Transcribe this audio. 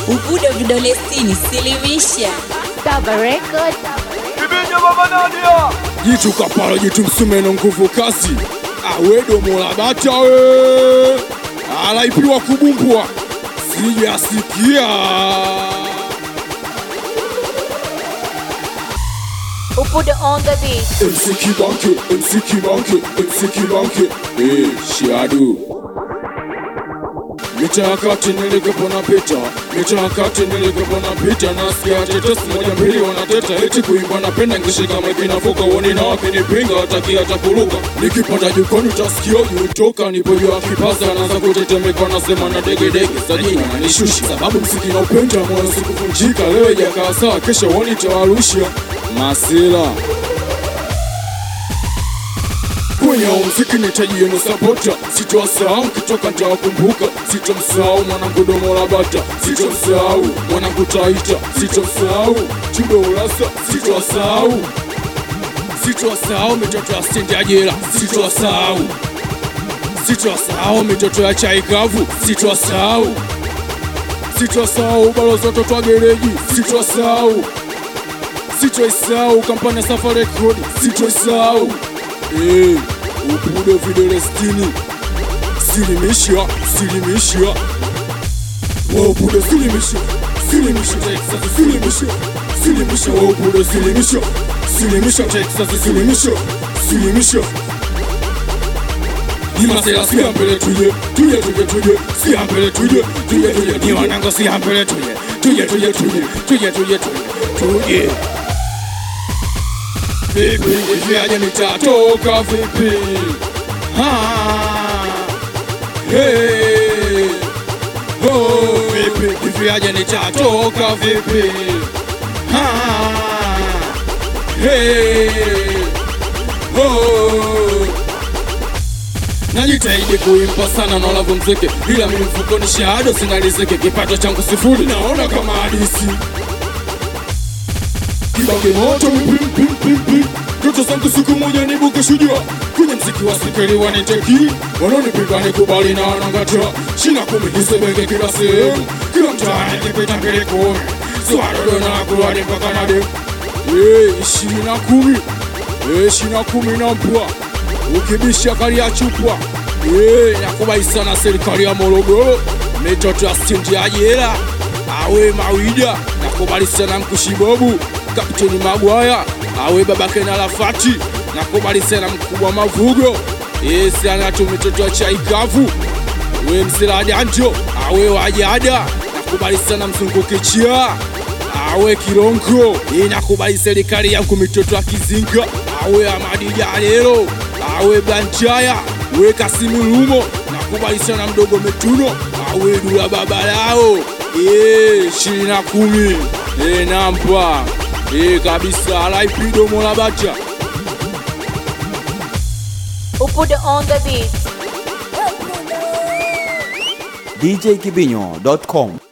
Ubudo vidole sitini, silimisha. Saba Record. jitu kapala jitu msumeno nguvu kasi awedo bata we alaipiwa kubumbwa sijasikia Ubudo on the beat. MC Kibanke, MC Kibanke, MC Kibanke Eh, Shiadu Michakati nilikopona pita Michakati nilikopona pita Nasikia tetesi moja mbili wanateta Eti kuimba napenda ngishika maiki na foka Woni na wakinipinga wataki hata kuruka Nikipanda jukoni utasikia juu toka Nipo juu ya kipaza naanza kutetemeka Nasema na dege dege sajina na nishushi Sababu msiki na upenda moyo sikuvunjika Leo ijakaa sawa kesho woni tawarusha Masila kwenye muziki nitaji yenu sapota sitowasahau mkitoka ntawakumbuka sitomsahau mwanangu domo la bata sitomsahau mwanangu taita sitomsahau chudo urasa sitowasahau sitowasahau mitoto ya stendi ya jela sitowasahau sitowasahau mitoto ya chai kavu sitowasahau sitowasahau balozi watoto wa gereji sitowasahau sitoisahau kampani ya Safa Record sitoisahau Eh, upudo vidole sitini silimisha silimisha waupudo silimisha silimisha Texas silimisha silimisha waupudo silimisha silimisha Texas silimisha silimisha Imasela siya mbele tuje tuje tuje tuje siya mbele tuje tuje tuje ni wanangu siya mbele tuje tuje tuje tuje tuje tuje tuje tuje Vipi ikiaje nitatoka vipi? Ha. Hey. Oh, vipi ikiaje nitatoka vipi? Ha. Hey. Oh. Najitahidi kuimba sana na walavu mzeke, ila mimi mfukoni shahada sina riziki, kipato changu sifuri, naona kama hadisi kibange moto pim pim pim pim Ndoto zangu siku moja nibuke shujaa kwenye mziki wa sikeli waniteki wanaonipinga nikubali na wanangatia shina kumi nisebenge kila sehemu kila mtaa nikipita mbele kumi siwadodo na kuruani mpaka na demu Eh, ishirini na kumi Eh, ishirini na kumi na mpwa ukibisha kali ya chupwa Eh, nakubai sana serikali ya Morogoro mitoto ya stendi ya jela awe mawida nakubali sana mkushibobu kapteni magwaya awe babake na lafati nakubali sana mkubwa mavugo esi anatu mitoto ya chaikavu we msela janjo awe wajada nakubali sana mzungukichia awe kirongo inakubali serikali yangu mitoto ya kizinga awe amadijalelo awe banchaya we kasimulumo nakubali sana mdogo metuno awe dula baba lao ishirini na kumi e, nampa e, kabisa alaipido molabata Ubudo on the beat. djkibinyo.com